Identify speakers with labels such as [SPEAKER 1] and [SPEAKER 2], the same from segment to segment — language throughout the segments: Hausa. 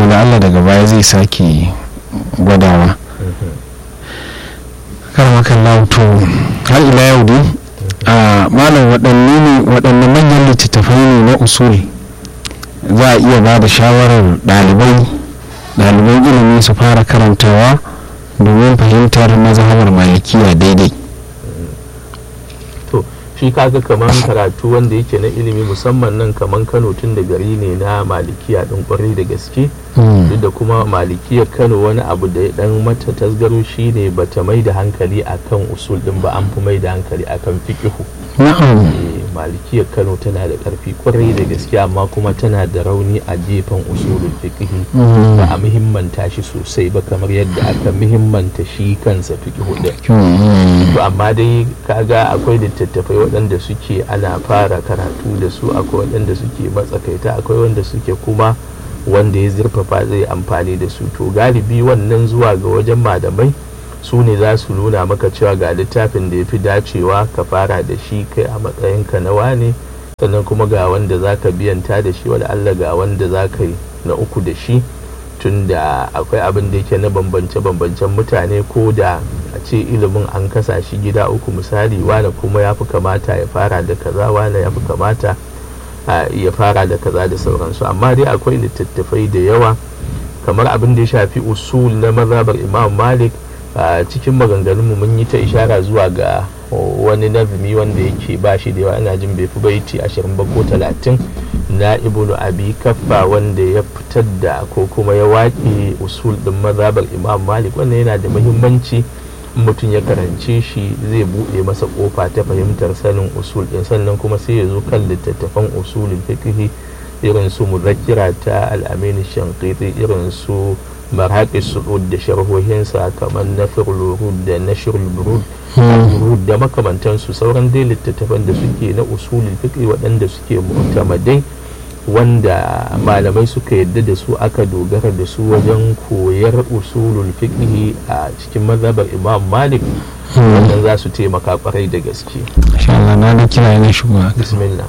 [SPEAKER 1] da Allah daga baya zai sake gwadawa karmakan lauto har ila yau dai a malam waɗanne ne waɗanne manyan littattafai ne na usul za a iya ba da shawarar ɗalibai ɗaliban ilimi su fara karantawa domin fahimtar mazhabar malikiya daidai
[SPEAKER 2] to shi kaga kaman karatu wanda yake na ilimi musamman nan kaman kano tun da gari ne na malikiya ɗin kwarai da gaske duk da kuma malikiyar kano wani abu da ya dan mata tasgaro shine bata mai da hankali akan usul din ba an fi mai da hankali akan fiqihu
[SPEAKER 1] na'am
[SPEAKER 2] malikiyar kano tana da karfi kwarai da gaske amma kuma tana da rauni a gefen usulul fiqhi ba a muhimmanta shi sosai ba kamar yadda aka muhimmanta shi kansa fiqihu din to amma dai kaga akwai littattafai waɗanda suke ana fara karatu da su akwai waɗanda suke matsakaita akwai wanda suke kuma wanda ya zurfafa zai amfani da su to galibi wannan zuwa ga wajen malamai su ne za su nuna maka cewa ga littafin da ya fi dacewa ka fara da shi kai a matsayinka na wane sannan kuma ga wanda za ka biyanta da shi wala Allah ga wanda za ka yi na uku da shi tun da akwai abin da yake na bambance-bambancen mutane ko da a ce ilimin an kasa shi gida uku misali wane kuma ya fi kamata ya fara da kaza wane ya fi kamata ya fara da kaza da sauransu amma dai akwai littattafai da yawa kamar abin da ya shafi usul na mazhabar imam malik a cikin maganganunmu mun yi ta ishara zuwa ga wani nazumi wanda yake ba shi da yawa ina jin bai fi baiti ashirin ba ko talatin na ibnu abi kaffa wanda ya fitar da ko kuma ya waƙe usul ɗin mazhabar imam malik wannan yana da muhimmanci mutum ya karance shi zai buɗe masa ƙofa ta fahimtar sanin usul ɗin sannan kuma sai ya zo kan littattafan usulin fiqhi irin su muzakkira ta al'amini shankiti irin su marhaƙi su'ud da sharhohinsa kamar na firlurud da na shirulburud da makamantansu sauran dai littattafan da suke na usulin fiqhi waɗanda suke mu'tamadai wanda malamai suka yadda da su aka dogara da su wajen koyar usulul fiqhi a cikin mazhabar imam malik wannan za su taimaka kwarai da gaske
[SPEAKER 1] insha Allah na da kira yana shigowa
[SPEAKER 2] bismillah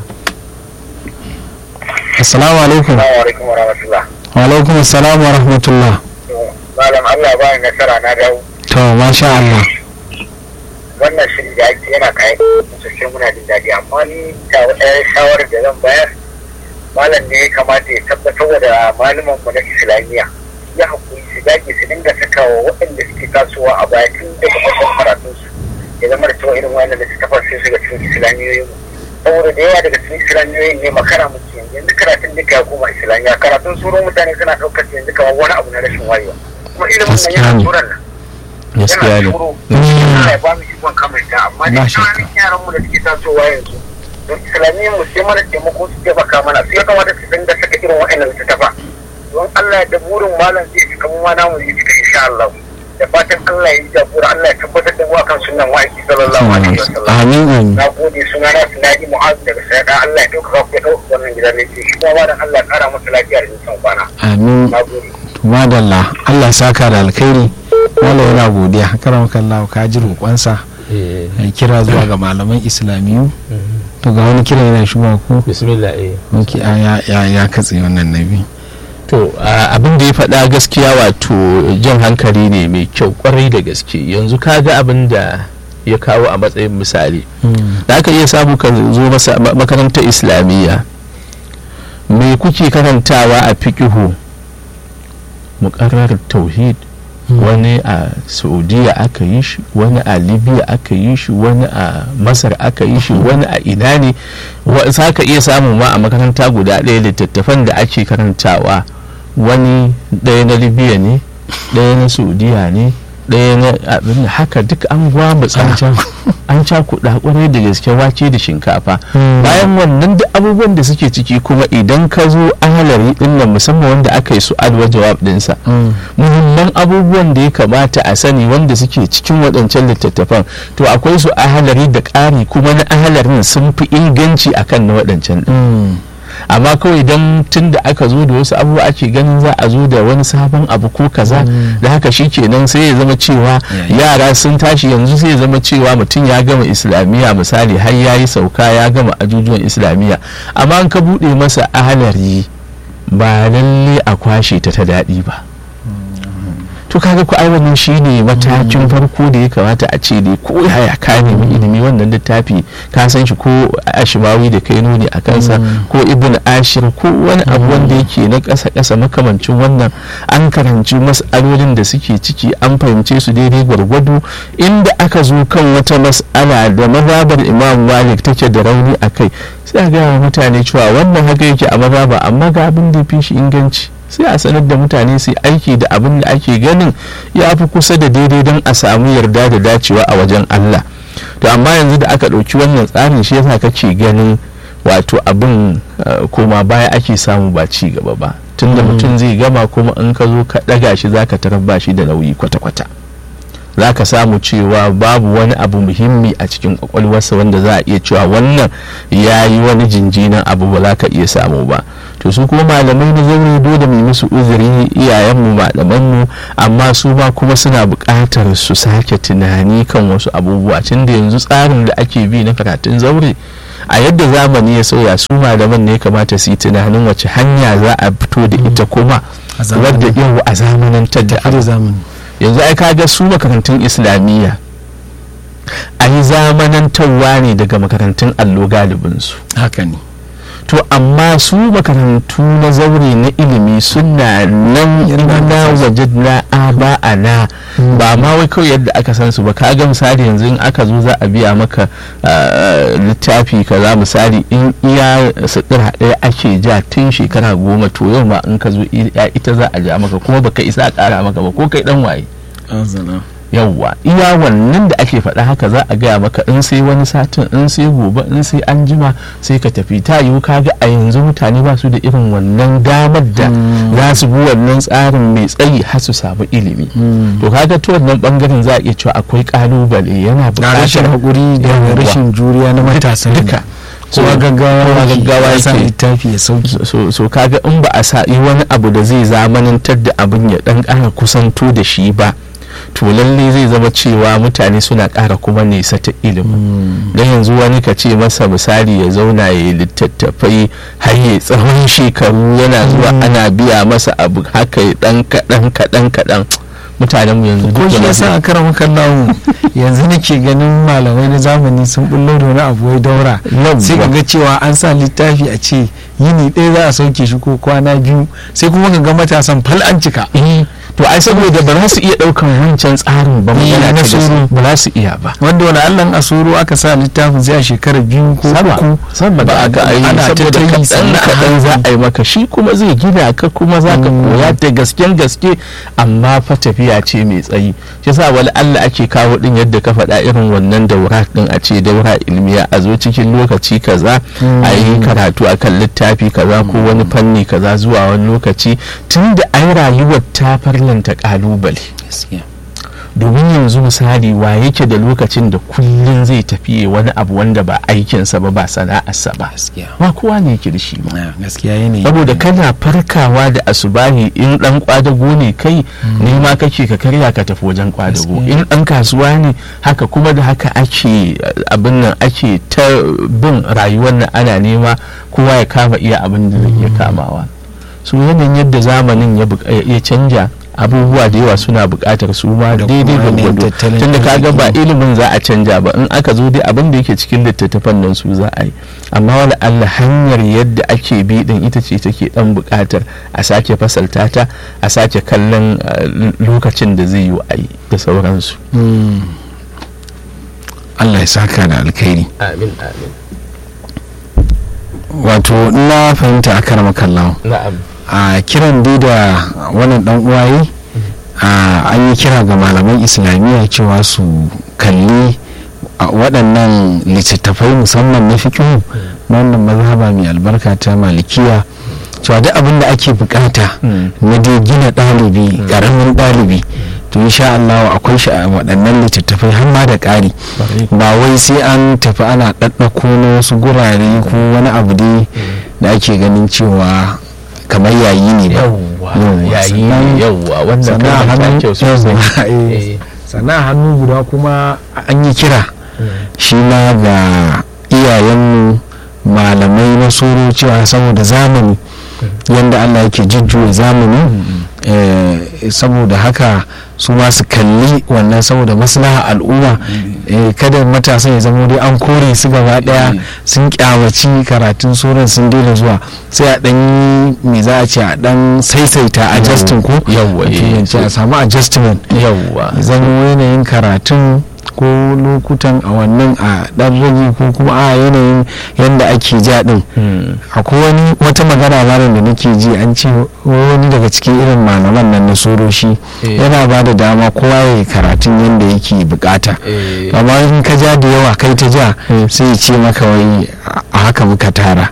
[SPEAKER 1] assalamu alaikum
[SPEAKER 3] Assalamu alaikum wa rahmatullah.
[SPEAKER 1] wa alaikum assalam wa rahmatullah
[SPEAKER 3] Malam Allah ba ni nasara na dawo.
[SPEAKER 1] to masha Allah
[SPEAKER 3] Wannan shiri da ake yana kayan sosai muna jin daɗi amma ni ta wata shawarar da zan bayar malam ne ya kamata ya tabbatar da malaman mu na islamiyya ya hakuri su dage su dinga saka wa waɗanda suke tasowa a baya tun daga farkon karatun su ya zama da cewa irin wannan da suka fara sai su ga cikin islamiyoyin mu saboda da yawa daga cikin islamiyoyin ne makara muke yanzu yanzu karatun duka ya koma islamiyya karatun surun mutane suna ɗaukar yanzu kamar wani abu na rashin wayewa kuma ilimin nan yana turan nan
[SPEAKER 2] gaskiya ne
[SPEAKER 3] yana ya ba mu ikon kamanta amma
[SPEAKER 1] Ba
[SPEAKER 3] da
[SPEAKER 1] shakka.
[SPEAKER 3] ƙananan yaran mu da suke tasowa yanzu don islamiyyar mu sai mana taimako su taimaka mana su ya kamata su dinga saka irin wa'annan littattafa don Allah ya da burin malam zai cika mu ma namu zai cika insha Allah da fatan Allah ya yi jagora Allah ya tabbatar da mu akan sunnan wa'aiki sallallahu alaihi wasallam
[SPEAKER 1] amin amin
[SPEAKER 3] na gode suna na Sinadi Mu'az daga Sayada Allah ya dauka ku ya dauka wannan gidan ne shi kuma malam Allah ya kara masa lafiya da nisan kwana
[SPEAKER 1] amin
[SPEAKER 3] na gode
[SPEAKER 1] madalla Allah ya saka da alkhairi wala yana godiya karamaka Allah ka ji roƙonsa
[SPEAKER 2] Eh,
[SPEAKER 1] ya kira zuwa ga malaman islamiyu to ga wani kira yana shigowa ko
[SPEAKER 2] bismillah eh
[SPEAKER 1] ok a ya ya ya katse wannan nabi
[SPEAKER 2] to a, abin da ya faɗa gaskiya wato jan hankali ne mai kyau kwarai da gaske yanzu ka ga abin da ya kawo a matsayin misali da aka iya samu ka zo masa ma- makarantar islamiyya me kuke karantawa a fiƙihu muƙarrar tauhid wani a saudiya aka yi shi wani a libya aka yi shi wani a masar aka yi shi wani a ina ne wa- za ka iya samun ma a makaranta guda ɗaya littattafan da ake karantawa wani ɗaya na libya ne ɗaya na saudiya ne ɗaya na abin haka duk an gwamutsa an cakuɗa kwarai da gaske wake da shinkafa bayan wannan duk abubuwan da suke ciki kuma idan ka zo ahalari ɗin nan musamman wanda aka yi su adwa jawab ɗinsa muhimman abubuwan da ya kamata a sani wanda suke cikin waɗancan littattafan to akwai su ahalari da ƙari kuma na ahalarin sun fi inganci akan na waɗancan ɗin amma kawai don tun da aka zo da wasu abubuwa ake ganin za a zo da wani sabon abu ko kaza da haka shi kenan sai ya zama cewa yara sun tashi yanzu sai ya zama cewa mutum ya gama islamiyya misali har ya yi sauka ya gama ajujuwan islamiyya amma an ka buɗe masa ahalari ba lalle a kwashe ta ta daɗi ba to kaga ku ai wannan shine matakin farko da ya kamata a ce dai ko yaya ka nemi ilimi wannan littafi ka san shi ko ashimawi da kai nuni a kansa ko ibn ashir ko wani abu wanda yake na ƙasa ƙasa makamancin wannan an karanci mas'alolin da suke ciki an fahimce su daidai gwargwado inda aka zo kan wata mas'ala da mazhabar imam malik take da rauni a kai sai a gaya mutane cewa wannan haka yake a mazhaba amma ga abin da fi shi inganci sai a sanar da mutane su aiki da abin da ake ganin ya fi kusa da daidai don a samu yarda da dacewa a wajen Allah to amma yanzu da aka ɗauki wannan tsarin shi yasa kake ganin wato abin koma baya ake samu ba ci gaba ba tunda mutum zai gama kuma in ka zo ka ɗaga shi zaka tarar ba shi da nauyi kwata-kwata za ka samu cewa babu wani abu muhimmi a cikin kwakwalwarsa wanda za a iya cewa wannan ya yi wani jinjinan abu ba za ka iya samu ba to su kuma malamai na zaure dole mu musu uzuri iyayenmu malamanmu amma su ma kuma suna buƙatar su sake tunani kan wasu abubuwa tun da yanzu tsarin da ake bi na karatun zaure a yadda zamani ya sauya su malaman ne kamata su yi tunanin wace hanya za a fito da ita kuma wadda yau a zamanantar da
[SPEAKER 1] zamani
[SPEAKER 2] yanzu ai kaga su makarantun islamiyya a yi zamanantarwa ne daga makarantun allo galibinsu
[SPEAKER 1] haka ne
[SPEAKER 2] to amma su makarantu na zaure na ilimi suna nan na waje na aba a na ba ma wai kawai yadda aka san su ba ka ga misali yanzu in aka zo za a biya maka littafi kaza misali in iya sutura ɗaya ake ja tun shekara goma to yau ma in ka zo ita za a ja maka kuma baka isa a ƙara maka ba ko kai dan waye yawwa iya wannan da ake faɗa haka za a gaya maka in sai wani satin in sai gobe in sai an jima sai ka tafi ta yiwu kaga a yanzu mutane ba su da irin wannan damar da za su bi wannan tsarin mai tsayi har su samu ilimi to kaga ta wannan bangaren za a iya cewa akwai kalubale yana buƙatar
[SPEAKER 1] rashin hakuri da rashin juriya na matasa
[SPEAKER 2] duka
[SPEAKER 1] kowa gaggawa
[SPEAKER 2] gaggawa
[SPEAKER 1] ya sa
[SPEAKER 2] yake
[SPEAKER 1] littafi ya sauki
[SPEAKER 2] so, so kaga in ba a sa yi wani abu da zai zamanantar da abin ya dan ƙara kusanto da shi ba to lalle zai zama cewa mutane suna ƙara kuma nesa ta ilimin don yanzu wani ka ce masa misali ya zauna ya yi littattafai har ya tsawon shekaru yana zuwa ana biya masa abu haka ya dan kaɗan kaɗan kaɗan mutanen mu yanzu
[SPEAKER 1] ko
[SPEAKER 2] duk
[SPEAKER 1] shi
[SPEAKER 2] da
[SPEAKER 1] yasa a karan kallawo yanzu nake ganin malamai na zamani sun bullo da wani abu wai daura sai ka ga cewa an sa littafi a ce yini ɗaya za a sauke shi ko kwana biyu sai kuma ka ga matasan fal an cika
[SPEAKER 2] Eh, to ai saboda ba za su iya ɗaukan wancan tsarin ba
[SPEAKER 1] Eh,
[SPEAKER 2] magana
[SPEAKER 1] na
[SPEAKER 2] ta
[SPEAKER 1] soro.
[SPEAKER 2] gaskiya, ba za su iya ba
[SPEAKER 1] wanda wani allan asoro aka sa littafin sai a shekara biyu ko
[SPEAKER 2] sama
[SPEAKER 1] uku
[SPEAKER 2] sama
[SPEAKER 1] ba
[SPEAKER 2] da
[SPEAKER 1] a
[SPEAKER 2] aka
[SPEAKER 1] ga
[SPEAKER 2] yi
[SPEAKER 1] ana ta
[SPEAKER 2] saboda
[SPEAKER 1] ta yi
[SPEAKER 2] kaɗan
[SPEAKER 1] sannan a
[SPEAKER 2] kaɗan za
[SPEAKER 1] hankali.
[SPEAKER 2] a yi maka shi kuma zai gina ka kuma za ka
[SPEAKER 1] Mm.
[SPEAKER 2] koya da gasken gaske amma fa tafiya ce mai tsayi shi sa wani Allah ake kawo din yadda ka faɗa irin wannan daura din a ce daura ilmiya a zo cikin lokaci kaza a yi karatu akan littafi kaza ko wani fanni kaza zuwa wani lokaci tun da ai rayuwar ta farlanta kalubale domin yanzu misali wa yake da lokacin da kullum zai tafi wani abu wanda ba aikinsa ba ba sana'arsa ba ba kowa ne yake da shi ba
[SPEAKER 1] gaskiya yanayi
[SPEAKER 2] saboda kana farkawa da asubahi in dan kwadago ne kai nema kake ka karya ka tafi wajen kwadago
[SPEAKER 1] Gaskiya.
[SPEAKER 2] in dan kasuwa ne haka kuma da haka ake eh, abin nan ake ta bin rayuwar nan ana nema kowa ya kama iya abin da zai iya kamawa so yanayin yadda zamanin ya buƙa- ya canja abubuwa da yawa suna buƙatar su ma
[SPEAKER 1] Da
[SPEAKER 2] daidai
[SPEAKER 1] kuma yanayin
[SPEAKER 2] gwargwado
[SPEAKER 1] tattalin
[SPEAKER 2] tunda kaga ba
[SPEAKER 1] arziki.
[SPEAKER 2] ilimin za a canja ba in aka zo dai abin da yake cikin littattafan nan su za a yi amma wani allah hanyar yadda ake bi din ita ce take dan buƙatar a sake fasalta ta a sake kallon eh, lokacin da zai yi a yi da sauransu
[SPEAKER 1] Mm. Allah ya saka da alkhairi
[SPEAKER 2] amin amin
[SPEAKER 1] wato na fahimta a karama kallon
[SPEAKER 2] na'am
[SPEAKER 1] a kiran dai da wannan dan uwaye a an yi kira ga malaman islamiyya cewa su kalli a waɗannan littattafai musamman na fikihu na wannan mazhaba mai albarka ta malikiya cewa duk abin da ake bukata
[SPEAKER 2] Mm.
[SPEAKER 1] na dai gina ɗalibi ƙaramin ɗalibi to insha Allah akwai shi a waɗannan littattafai har ma da ƙari ba wai sai an tafi ana ɗaɗɗako na wasu gurare ko wani abu dai da ake ganin cewa kamar yayi ne ba
[SPEAKER 2] yawwa
[SPEAKER 1] Yawwa,
[SPEAKER 2] yayi
[SPEAKER 1] sannan-
[SPEAKER 2] ne yawwa wannan
[SPEAKER 1] sannan a
[SPEAKER 2] kalmar ta
[SPEAKER 1] hannu
[SPEAKER 2] kyau sosai
[SPEAKER 1] yawwa, eh,
[SPEAKER 2] Eh.
[SPEAKER 1] sannan a hannu guda kuma an yi kira
[SPEAKER 2] Mm.
[SPEAKER 1] shi ma ga iyayenmu malamai na soro cewa saboda zamani yadda allah yake jujjuya zamani eh, saboda haka su ma su kalli wannan saboda maslaha al'umma eh, kada matasan ya zama dai an kore su gaba daya sun kyamaci karatun suran sun daina zuwa sai a dan yi me za a ce a dan saisaita adjusting ko
[SPEAKER 2] Yawwa, eh.
[SPEAKER 1] A turanci a samu adjustment
[SPEAKER 2] yawwa
[SPEAKER 1] zan yanayin karatun ko lokutan a wannan a dan rage ko kuma a yanayin yadda ake ja din
[SPEAKER 2] Mm.
[SPEAKER 1] akwai wani wata magana malam da nake ji an ce wani daga cikin irin malaman nan na soroshi
[SPEAKER 2] Eh.
[SPEAKER 1] yana ba da dama kowa ya yi karatun yadda yake bukata
[SPEAKER 2] Eh.
[SPEAKER 1] amma in ka ja da yawa kai ta ja sai ya ce maka wai a haka muka tara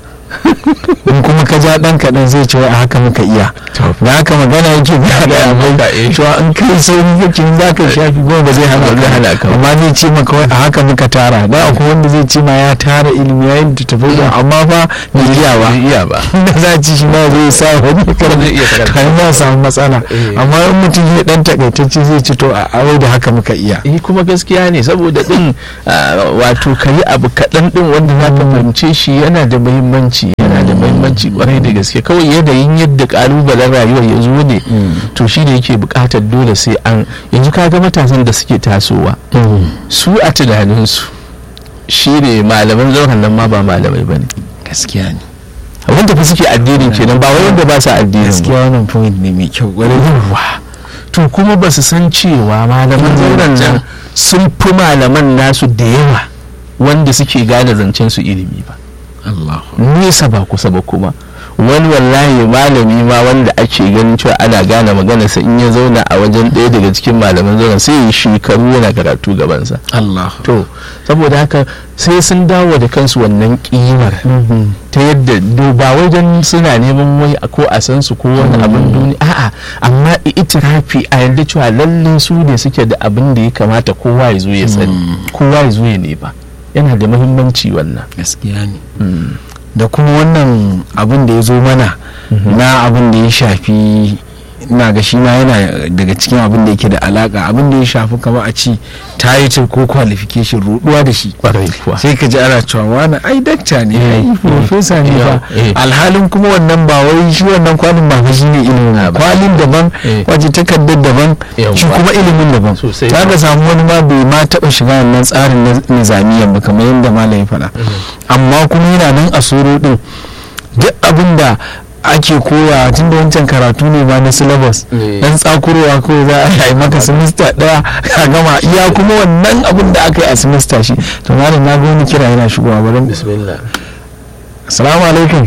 [SPEAKER 1] in kuma ka ja dan kaɗan zai ce wai a haka muka iya da haka magana yake ba da
[SPEAKER 2] Ya
[SPEAKER 1] abai
[SPEAKER 2] maka, eh.
[SPEAKER 1] cewa in kai sauri kake za ka shafi goma ba zai hana
[SPEAKER 2] Ba zai hana
[SPEAKER 1] ka
[SPEAKER 2] ka ba.
[SPEAKER 1] amma zai ce maka wai a haka muka tara da akwai wanda zai ce ma ya tara ilimi ya yi tafi da amma fa bai iya ba
[SPEAKER 2] Bai iya ba
[SPEAKER 1] da za ci shi ma zai sa wani
[SPEAKER 2] zai iya karanta.
[SPEAKER 1] kan za samu matsala
[SPEAKER 2] Eh.
[SPEAKER 1] amma in mutum ya dan takaitacce zai ci to a awai da haka muka iya
[SPEAKER 2] eh kuma gaskiya ne saboda din ah, wato ka yi abu kaɗan din wanda za ka fahimce shi yana da muhimmanci yana da muhimmanci kwarai da gaske kawai yanayin yadda kalubalen rayuwar ya zo ne to shi ne yake buƙatar dole sai an yanzu ka ga matasan da suke tasowa su a tunaninsu shi ne malaman zauren nan ma ba malamai ba ne
[SPEAKER 1] gaskiya ne
[SPEAKER 2] wanda fa suke addinin kenan ba wai wanda ba su addinin ba
[SPEAKER 1] gaskiya wannan point ne mai kyau kwarai
[SPEAKER 2] yawa to kuma ba su san cewa malaman zauren nan sun fi malaman nasu da yawa wanda suke gane zancen su ilimi ba
[SPEAKER 1] Allah
[SPEAKER 2] nesa ba kusa ba kuma wani wallahi malami ma wanda ake ganin cewa ana gane maganarsa in ya zauna a wajen ɗaya daga cikin malaman zauren sai ya yi shekaru yana karatu gabansa
[SPEAKER 1] Allah
[SPEAKER 2] to saboda haka sai sun dawo da kansu wannan kimar ta yadda do- ba wai don suna neman wai a ko a san su ko wani abin duniya a'a amma itirafi a yadda cewa lallai su ne suke da abin da ya kamata kowa ya zo ya sani kowa ya zo ya nema yana da muhimmanci wannan
[SPEAKER 1] gaskiya ne da kuma wannan abin da ya zo mana na abin da ya shafi ina ga shi ma yana daga cikin abin da yake da alaka abin da ya shafi kama a ci title ko qualification ruduwa da shi
[SPEAKER 2] kwarai kuwa
[SPEAKER 1] sai ka ji ana cewa wani ai dakta ne ai profesa ne ba
[SPEAKER 2] Eh.
[SPEAKER 1] alhalin kuma wannan ba wai shi wannan kwalin ba fa shine ilimin ba.
[SPEAKER 2] Ah, ba.
[SPEAKER 1] kwalin daban
[SPEAKER 2] Eh.
[SPEAKER 1] waje takardar daban
[SPEAKER 2] Yawwa.
[SPEAKER 1] shi kuma ilimin daban
[SPEAKER 2] Sosai
[SPEAKER 1] za
[SPEAKER 2] ba.
[SPEAKER 1] ka samu wani ma bai ma taba shiga wannan tsarin na nizamiyan ba kamar yadda malam ya faɗa amma kuma yana nan a soro din duk abin da ake koya tun da wancan karatu ne ba na syllabus
[SPEAKER 2] Eh.
[SPEAKER 1] dan tsakurowa kawai za a yi maka semester daya ka gama iya kuma wannan abin da aka yi a semester shi to malam na ga wani kira yana shigowa bari
[SPEAKER 2] bismillah
[SPEAKER 1] assalamu alaikum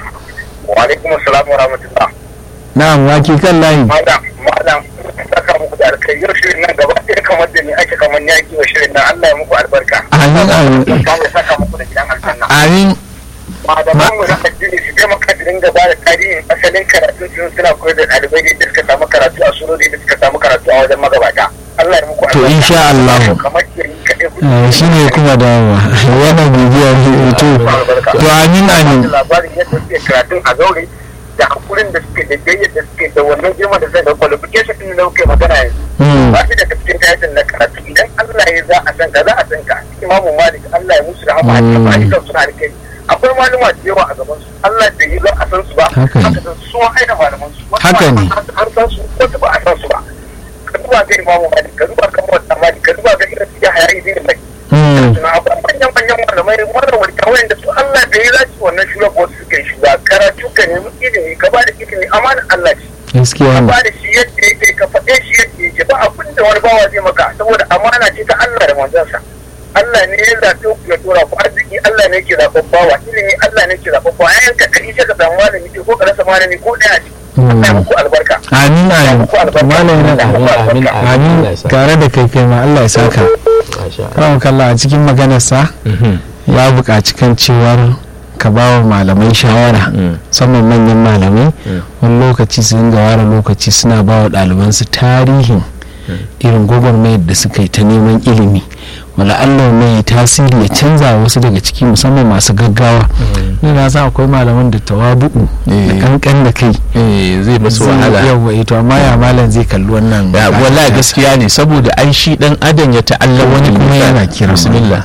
[SPEAKER 3] wa alaikum assalam wa rahmatullah
[SPEAKER 1] na'am wake kan layi
[SPEAKER 3] madam madam saka muku da alkai yau shirin nan gaba ɗaya kamar da ni ake kamar yaki wa shirin nan Allah ya muku albarka
[SPEAKER 1] amin amin
[SPEAKER 3] Allah ya saka muku da gidan aljanna
[SPEAKER 1] amin
[SPEAKER 3] malaman mu na addini su taimaka da dinga ba da tarihin asalin karatun su suna koyar da ɗalibai da suka samu karatu a surori da suka samu karatu a wajen magabata Allah ya muku
[SPEAKER 1] To, insha Allah.
[SPEAKER 3] kamar ke yi kaɗai ku
[SPEAKER 1] Eh, shi ne kuma dawowa wannan bibiyar to to amin amin
[SPEAKER 3] labarin yadda suke karatun a zaure da hakurin da suke da jayyar da suke da wannan girma da zai da qualification din da kuke magana yanzu
[SPEAKER 1] Hmm.
[SPEAKER 3] ba shi daga cikin tayatin na karatu idan Allah ya za a san ka za a san ka imamu malik Allah ya musu rahama a cikin ayyukan suna da kai akwai maluma da yawa a gaban su Allah bai yi za a san su ba
[SPEAKER 1] Haka ne.
[SPEAKER 3] haka san su sun aina malaman su wasu
[SPEAKER 1] Haka ne.
[SPEAKER 3] malaman an san su wasu ba a san su ba ka duba ga imamu malik ka duba ga muwatta malik ka duba ga irin su ya haya izini mai
[SPEAKER 1] Hmm.
[SPEAKER 3] suna abu manyan manyan malamai wannan wani kawai da su Allah bai yi za su wannan shugaba wasu suke shi ba karatu ka nemi ilimi ka ba da ilimi amanar Allah ce
[SPEAKER 1] gaskiya
[SPEAKER 3] ka
[SPEAKER 1] ne
[SPEAKER 3] ba da shi yadda yake ka faɗe shi yadda yake ba abin da wani bawa zai maka saboda amana ce ta Allah da manzansa Allah ne ya zaɓe ku ya tura ku arziki Allah ne ke zaɓen bawa ilimi Allah ne ke zaɓen bawa yayin ka kai sai ka samu malami ce ko ka rasa malami ko ɗaya ce Allah ya muku albarka
[SPEAKER 1] amin amin malam yana
[SPEAKER 2] amin
[SPEAKER 1] amin tare da kai kai ma Allah ya saka
[SPEAKER 2] masha
[SPEAKER 1] kawo kalla a cikin maganarsa
[SPEAKER 2] Allah
[SPEAKER 1] ya buƙaci kan cewar ka ba wa malamai shawara
[SPEAKER 2] Mm.
[SPEAKER 1] musamman manyan malamai
[SPEAKER 2] Mm.
[SPEAKER 1] wani lokaci su dinga ware lokaci suna ba wa ɗalibansu tarihin irin gwagwarmayar da suka yi ta neman ilimi wala Allah mai tasiri ya canza wasu daga ciki musamman masu gaggawa ni na san akwai malaman da tawabu'u da
[SPEAKER 2] Eh.
[SPEAKER 1] kankan da kai
[SPEAKER 2] eh zai masu wahala
[SPEAKER 1] yawa ito amma ya malam zai kalli wannan
[SPEAKER 2] ya wallahi gaskiya ne saboda ai shi dan adam ya ta'alla wani kuma yana
[SPEAKER 1] kira
[SPEAKER 2] bismillah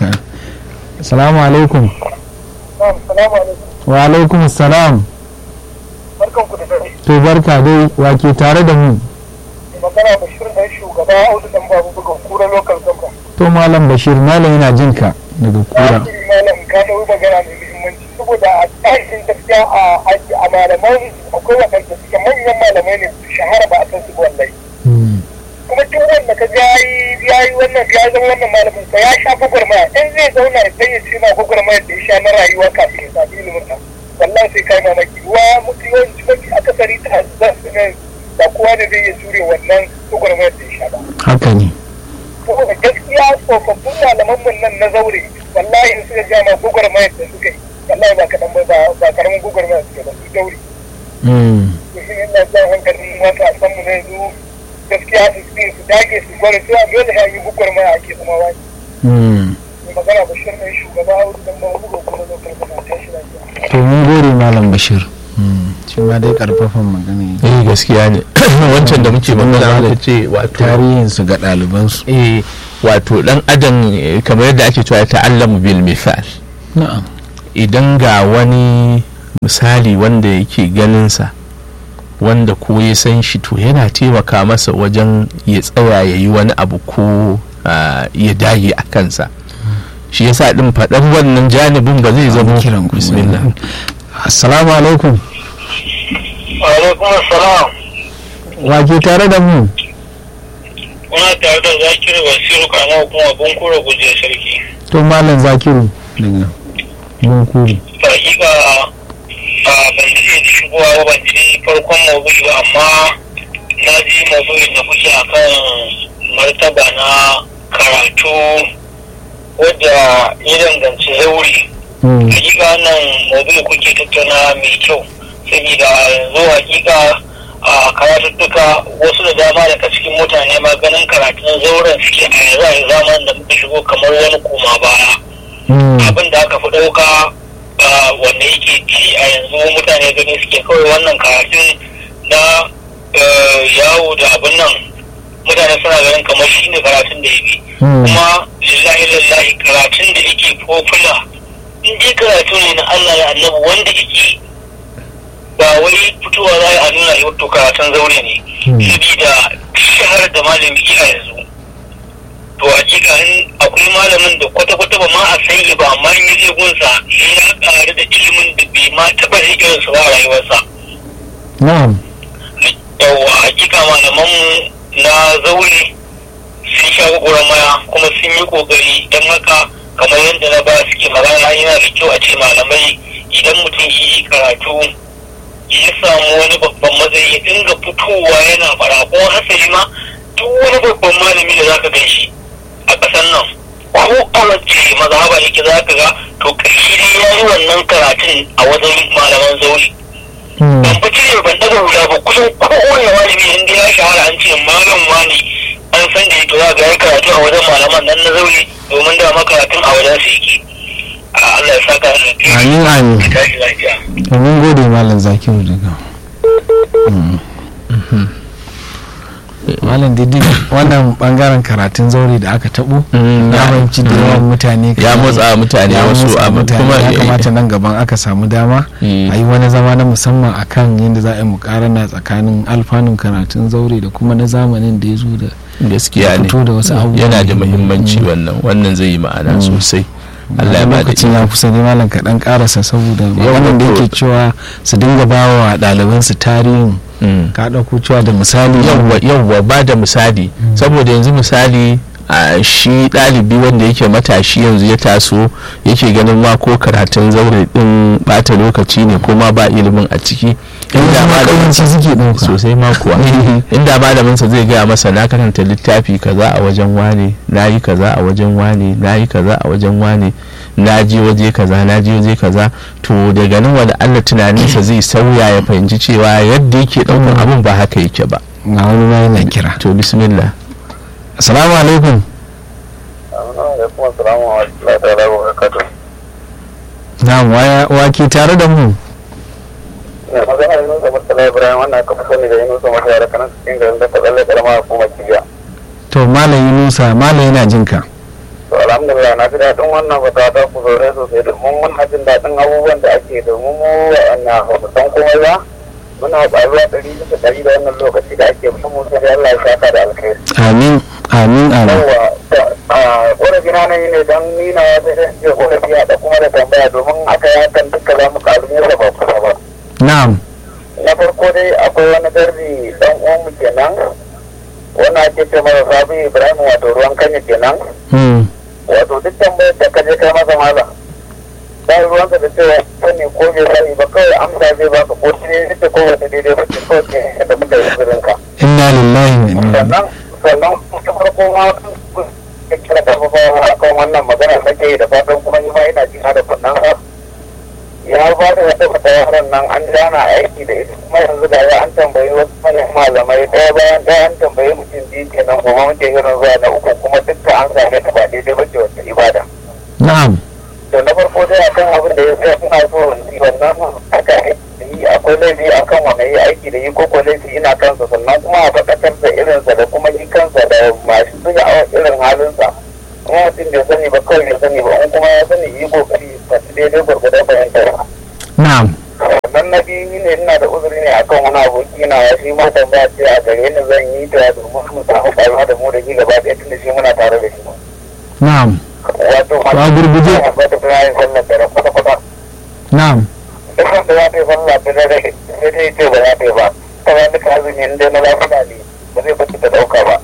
[SPEAKER 1] assalamu alaikum
[SPEAKER 3] Assalamu alaikum
[SPEAKER 1] wa alaikum assalam
[SPEAKER 3] barka barkan ku da dare
[SPEAKER 1] to barka dai wake tare da mu
[SPEAKER 3] magana bashir dan shugaba audu dan babu buga kura local government
[SPEAKER 1] to malam bashir malam yana jin ka daga kura
[SPEAKER 3] Wakili malam ka dau magana mai muhimmanci saboda a tsarin gaskiya a a malaman akwai waɗanda suke manyan malamai ne su shahara ba a san su ba wallahi
[SPEAKER 1] Mm.
[SPEAKER 3] kuma duk wanda ka ga yayi yayi wannan ya zama wannan malamin sa ya sha gwagwarmaya in zai zauna ya sai ya ce ma gwagwarmaya da ya sha na rayuwa kafin ya sami ilimin sa wallahi sai kai mamaki wa mutu yawanci mafi akasari ta za su ne ba kowa ne zai iya jure wannan gwagwarmayar da ya sha ba
[SPEAKER 1] haka ne
[SPEAKER 3] saboda gaskiya tsofaffin malaman mun nan na zaure wallahi in suka ja ma gwagwarmayar da suka yi wallahi ba kaɗan ba ba karamin gwagwarmayar suke ba su daure
[SPEAKER 1] Mm.
[SPEAKER 3] to shi ne ina jan hankalin matasan mu na yanzu gaskiya su su su dage su gwada cewa dole ya yi gwagwarmaya ake zama wani
[SPEAKER 1] Mm.
[SPEAKER 3] mai magana bashir ne shugaba audu dan ba buga kuma lokal kuma tashi lafiya
[SPEAKER 1] to mun gode malam bashir Mm. shi ma dai karfafan magana yake.
[SPEAKER 2] eh gaskiya ne wancan da muke magana da ce wato
[SPEAKER 1] tarihinsu ga ɗalibansu
[SPEAKER 2] eh wato dan adam eh, kamar yadda ake cewa ya ta'allamu bil misal
[SPEAKER 1] na'am
[SPEAKER 2] idan ga wani misali wanda yake ganinsa wanda ko ya san shi to yana taimaka masa wajen ya tsaya ya yi wani abu ko ah, ya dage a kansa shi yasa din faɗan wannan janibin ba zai zama
[SPEAKER 1] kiran ku
[SPEAKER 2] bismillah
[SPEAKER 1] assalamu alaikum
[SPEAKER 3] alaikum assalam
[SPEAKER 1] wake tare da mu
[SPEAKER 3] kuna tare da zakir wasiru kana kuma bunkura guje sarki
[SPEAKER 1] to malam zakiru daga bunkuru
[SPEAKER 3] hakika a ban ji shigowa ba ban ji farkon maudu'i ba amma na ji maudu'in da kuke akan martaba na karatu wadda ya danganci zauri
[SPEAKER 1] Mm.
[SPEAKER 3] hakika wannan maudu'i kuke tattauna mai kyau saboda yanzu hakika a karatuttuka wasu da dama daga cikin mutane ma ganin karatun zauren suke a yanzu a zamanin da muka shigo kamar wani koma baya
[SPEAKER 1] Mm.
[SPEAKER 3] abin da aka fi ɗauka ah, wanda yake ci a yanzu mutane gani suke kawai wannan karatun na eh, yawo da abin nan mutane suna ganin kamar shi ne karatun da ya bi
[SPEAKER 1] Mm.
[SPEAKER 3] kuma lillahi lillahi karatun da yake popular in dai karatu ne na Allah ya annabi wanda yake ba wai fitowa za a nuna yau to karatun zaure ne
[SPEAKER 1] Hmm.
[SPEAKER 3] sabida shahar da malami a yanzu to hakika in akwai malamin da kwata-kwata ba ma a san shi ba amma in je gunsa sai ya ƙaru da ilimin da bai ma taɓa rikin su ba a rayuwarsa
[SPEAKER 1] na'am
[SPEAKER 3] yawa hakika malamanmu na zaure sun sha maya kuma sun yi kokari don haka kamar yadda na ba suke magana yana da kyau a ce malamai idan mutum yi karatu ya samu wani babban matsayi ya dinga fitowa yana fara ko hasali ma duk wani babban malami da zaka gan shi a ƙasar nan ko a wacce mazhaba yake zaka ga to ƙarshe dai ya yi wannan karatun a wajen malaman zauri
[SPEAKER 1] Mm.
[SPEAKER 3] ban fi cire ban daga hula ba kusan kowane malami inda ya shahara an ce malam wani an san da to za ga ya karatu a wajen malaman nan na zaure domin da karatun a wajen su yake a Allah ya saka da alheri.
[SPEAKER 1] amin amin
[SPEAKER 3] Ya tashi lafiya
[SPEAKER 1] to mun gode malam zakiru daga Mm. malam didi wannan bangaren karatun zaure da aka tabo
[SPEAKER 2] Mm,
[SPEAKER 1] ya fahimci da yawan mutane
[SPEAKER 2] ya
[SPEAKER 1] kamar-
[SPEAKER 2] motsa mutane
[SPEAKER 1] ya
[SPEAKER 2] wasu
[SPEAKER 1] motsa
[SPEAKER 2] abu
[SPEAKER 1] mutane.
[SPEAKER 2] kuma
[SPEAKER 1] ya
[SPEAKER 2] eh,
[SPEAKER 1] kamata nan gaban aka samu dama
[SPEAKER 2] Mm.
[SPEAKER 1] a yi wani zama na musamman akan yadda za a yi mukarana tsakanin alfanun karatun zaure da kuma na zamanin da ya zo da
[SPEAKER 2] gaskiya ne
[SPEAKER 1] fito da wasu abubuwa
[SPEAKER 2] yana da muhimmanci
[SPEAKER 1] Mm.
[SPEAKER 2] wannan wannan zai yi ma'ana
[SPEAKER 1] Mm.
[SPEAKER 2] sosai Allah ya
[SPEAKER 1] Wani
[SPEAKER 2] bada
[SPEAKER 1] lokacin ya kusa ne malam kaɗan ƙarasa saboda wannan da yake cewa su dinga ba wa ɗalibansu tarihin
[SPEAKER 2] Mm.
[SPEAKER 1] ka ɗauko cewa da misali
[SPEAKER 2] yawwa yawwa ba da misali saboda yanzu misali a shi ɗalibi wanda yake matashi yanzu ya taso yake ganin ma ko karatun zaure din bata lokaci ne ko ma ba ilimin a ciki
[SPEAKER 1] inda ma ƙawanci suke ɗauka
[SPEAKER 2] sosai ma kuwa inda malaminsa zai gaya masa na karanta littafi kaza a wajen wane na yi kaza a wajen wane na yi kaza a wajen wane na je waje kaza na je waje kaza to daga nan wani allah tunaninsa zai sauya ya fahimci cewa yadda yake ɗaukar abin ba haka yake ba
[SPEAKER 1] ga wani ma yana kira
[SPEAKER 2] to bismillah
[SPEAKER 1] assalamu alaikum
[SPEAKER 3] alaikum assalamu wa rahmatullahi ta'ala wa barakatuh
[SPEAKER 1] na'am waya wake tare da mu
[SPEAKER 3] ina magana da Yunusa Murtala Ibrahim wannan aka fi sani da Yunusa Murtala da kanan cikin garin da ta tsalle karama hukumar Kibiya
[SPEAKER 1] to malam yunusa malam yana jin ka
[SPEAKER 3] to alhamdulillah na ji daɗin wannan fata ta ku sosai sosai domin muna jin daɗin abubuwan da ake domin mu wa'anna ba mu san komai ba muna ƙaruwa ɗari bisa ɗari da wannan lokaci da ake musamman sai Allah ya saka da alkhairi
[SPEAKER 1] amin amin amin
[SPEAKER 3] yawa a ƙorafi na nan ne don nina sai da ce ƙorafi ya da kuma da tambaya domin aka yi hakan duka za mu ƙaru ne da ba kusa ba
[SPEAKER 1] na'am
[SPEAKER 3] na farko dai akwai wani garbi dan uwanmu kenan wani ake ce masa sabi ibrahim wato ruwan kanya kenan
[SPEAKER 1] hmm.
[SPEAKER 3] wato duk tambayar da ka je kai masa malam ba ruwanka da cewa sani ko bai sani ba kawai amsa zai baka ko shi ne ita ko wata daidai ba ce kawai ke da muka yi zirin ka
[SPEAKER 1] inna lillahi wa inna ilaihi
[SPEAKER 3] sannan sannan ta farko ma ka kira ta fa akan wannan magana nake yi da fatan kuma ni ma ina jina da kunnan sa ya ba da wata fata yaran nan an jana aiki da ita kuma yanzu da ya an tambayi wasu manyan malamai ɗaya bayan ɗaya an tambayi mutum biyu kenan kuma muke irin zuwa na uku kuma dukka an same ta ba daidai ba ce wata ibada
[SPEAKER 1] na'am
[SPEAKER 3] to na farko dai akan abin da ya tsaya suna so yi wannan aka yi akwai laifi akan wanda yi aiki da yi ko ko laifi ina kansa sannan kuma a faɗakar da irinsa da kuma yi kansa da masu suya a irin halinsa kuma mutum bai sani ba kawai bai sani ba in kuma ya sani yi kokari fasu daidai gwargwadon fahimtar
[SPEAKER 1] na'am
[SPEAKER 3] sannan na biyu ne ina da uzuri ne akan wani aboki na ya shi ma tambaya ce a gare ni zan yi ta domin mu samu ƙaruwa da mu da shi gaba ɗaya tun da shi muna tare da shi
[SPEAKER 1] na'am
[SPEAKER 3] wato
[SPEAKER 1] To a gurguje.
[SPEAKER 3] ba ta bayan sallar da kwata-kwata
[SPEAKER 1] na'am
[SPEAKER 3] duk wanda za ta yi sallah ta dare sai dai ce ba za ta yi ba ta ba duka azumi in dai na lafiya ne ba zai bacci ta dauka ba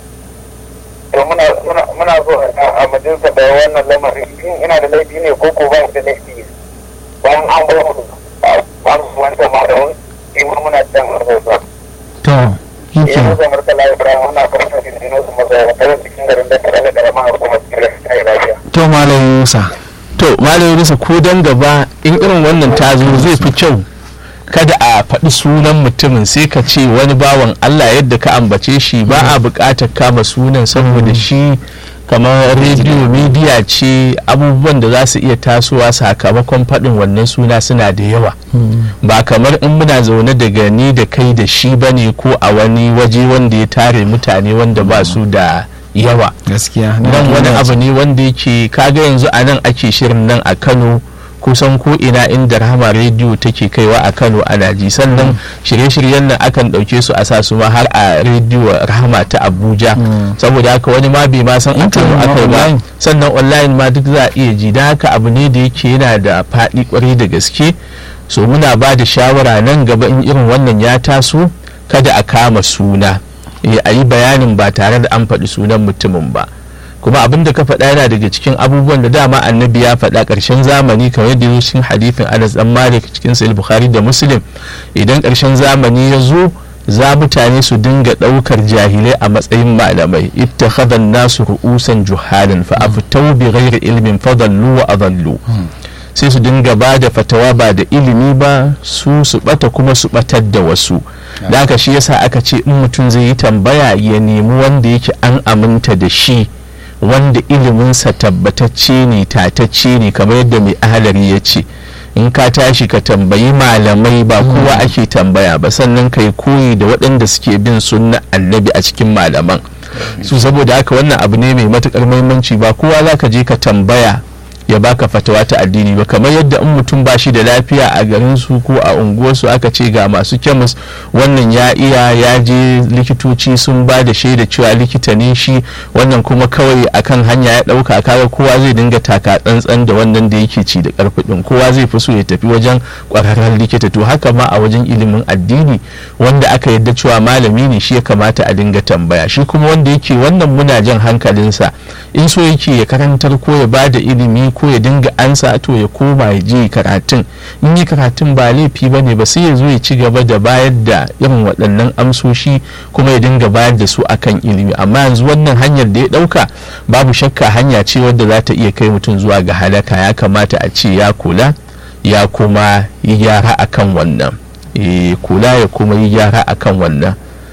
[SPEAKER 3] to muna muna muna so a majalisa da wannan lamarin shin ina da laifi ne ko ko ba da laifi bayan an bar mu ba mu wanda ma da wani shi ma muna can majalisa
[SPEAKER 1] to
[SPEAKER 3] eh
[SPEAKER 1] yake
[SPEAKER 3] mu zamar ta lafiya muna karanta da dino su maza ta cikin garin da ta da karama hukumar cikin lafiya
[SPEAKER 1] to malam Musa
[SPEAKER 2] to malam Yunusa ko dan gaba in irin wannan ta zo zai fi kyau kada a faɗi sunan mutumin sai ka ce wani bawan Allah yadda ka ambace shi ba a buƙatar kama sunan saboda shi kamar rediyo midiya ce abubuwan da za su iya tasowa sakamakon faɗin wannan suna suna da yawa ba kamar in muna zaune daga ni da kai da shi bane ko a wani waje wanda ya tare mutane wanda ba su da yawa
[SPEAKER 1] gaskiya
[SPEAKER 2] nan wani abu ne wanda yake kaga yanzu a nan ake shirin nan a kano kusan ko ina inda rahama rediyo take kaiwa a kano ana ji sannan shirye-shiryen nan akan ɗauke su a sa su ma har a rediyo rahama ta abuja saboda haka wani ma bai ma san a kano
[SPEAKER 1] Internet ma
[SPEAKER 2] aka ba
[SPEAKER 1] online.
[SPEAKER 2] sannan online ma duk za a iya ji da haka abu ne da yake yana da faɗi kwarai da gaske so muna ba da shawara nan gaba in irin wannan ya taso kada a kama suna eh, a yi bayanin ba tare da an faɗi sunan mutumin ba kuma abin da ka faɗa yana daga cikin abubuwan da dama annabi ya faɗa ƙarshen zamani kamar yadda ya cikin hadithin anas dan malik cikin sahih bukhari da muslim idan ƙarshen zamani ya zo za mutane su dinga ɗaukar jahilai a matsayin malamai ittakhadha nasu ru'usan juhalin fa aftau bi ghairi ilmin fadallu wa adallu sai su dinga ba da fatawa ba da ilimi ba su su bata kuma su batar da wasu da haka shi yasa aka ce in mutum zai yi tambaya ya nemi wanda yake an aminta da shi wanda iliminsa tabbatacce ne tatacce ne kamar yadda mai ahalari ya ce in ka tashi ka tambayi malamai ba kowa ake tambaya ba sannan ka yi koyi da waɗanda suke bin sunna annabi a cikin malaman su saboda haka wannan abu ne mai matukar muhimmanci ba kowa za ka je ka tambaya ya baka fatawa ta addini ba kamar yadda in mutum ba shi da lafiya a garin su ko a unguwarsu aka ce ga masu kemis wannan ya iya ya je likitoci sun ba da shaida cewa likita ne shi wannan kuma kawai akan hanya ya dauka kaga kowa zai dinga taka tsantsan da wannan da yake ci da karfi din kowa zai fi so ya tafi wajen kwararren likita to haka ma a wajen ilimin addini wanda aka yadda cewa malami ne shi ya kamata a dinga tambaya shi kuma wanda yake wannan muna jan hankalinsa in so yake ya karantar ko ya ba da ilimi ko ya dinga ansa to ya koma ya je karatun in yi karatun ba laifi ba ne ba sai ya zo ya ci gaba da bayar da irin waɗannan amsoshi kuma ya dinga bayar da su akan ilimi amma yanzu wannan hanyar da ya ɗauka babu shakka hanya ce wadda za ta iya kai mutum zuwa ga halaka ya kamata a ce ya kula ya kuma yi gyara akan wannan Eh, kula ya kuma yi gyara akan wannan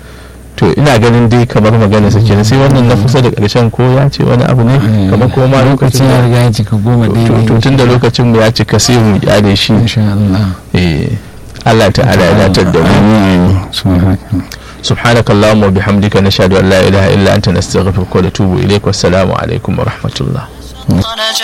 [SPEAKER 2] to ina ganin dai kamar magana sa kenan sai wannan na kusa da ƙarshen ko ya ce wani abu ne kamar ko ma
[SPEAKER 1] lokacin ya riga ya cika goma daidai
[SPEAKER 2] to tun da lokacin mu ya cika sai mu kyale shi
[SPEAKER 1] insha Allah
[SPEAKER 2] eh Allah ta'ala ya datar da mu
[SPEAKER 1] amin subhanaka
[SPEAKER 2] سبحانك اللهم وبحمدك نشهد ان لا اله الا انت نستغفرك ونتوب اليك والسلام عليكم ورحمه الله
[SPEAKER 4] نجا